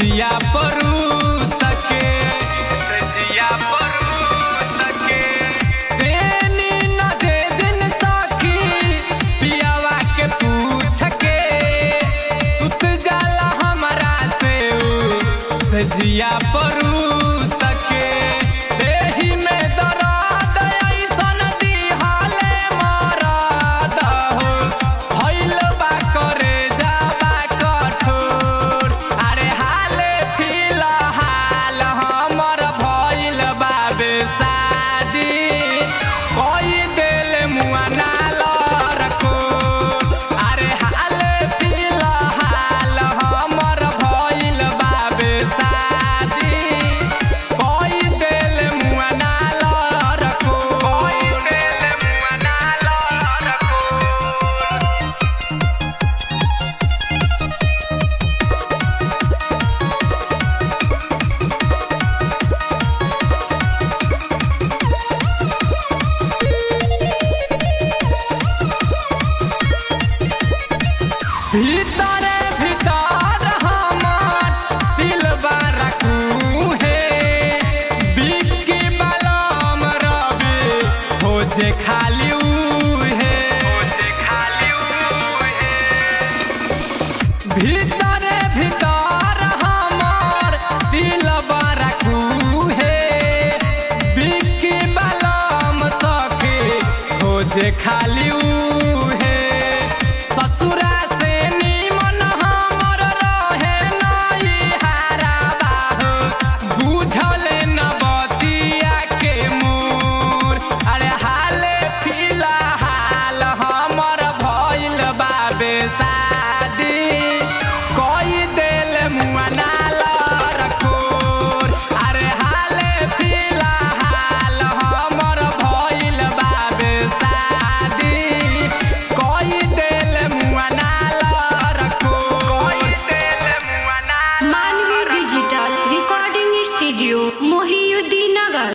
सजिया परू सके सजिया परू सके देनी न दे दिन सखी पियावा के पूछ के सुत जाला हमरा से उ सजिया परू सके देहि में दर्द ऐसन दिहाले मरद हो भइल बा करे जाबा कठोर अरे हाले फिलहाल हमर भइल बा बेसादी कोई दिल मुआ ना रखो अरे हाले फिलहाल हमर भइल बा बेसादी कोई दिल मुआ ना रखो कोई दिल मुआ ना रखो भीतरे भीतर हमार दिल रखू हे बिक्की बलम रवि हो जे खाली उहे हो जे खाली उहे भीतरे भीतर हमार दिल रखू हे बिक्की बलम सखे हो जे खाली उहे ससुरा से निमन हमर रहे नई हारा बाहो बुझले न बतिया के मोर अरे हाले फिलहाल हमर भइल बा बेसादी कोई दिल मुआ ना रखोर अरे हाले फिलहाल हमर भइल बा बेसादी कोई दिल मुआ ना रखो कोई दिल मुआ ना मानवी डिजिटल रिकॉर्डिंग स्टूडियो मोहियुद्दीन नगर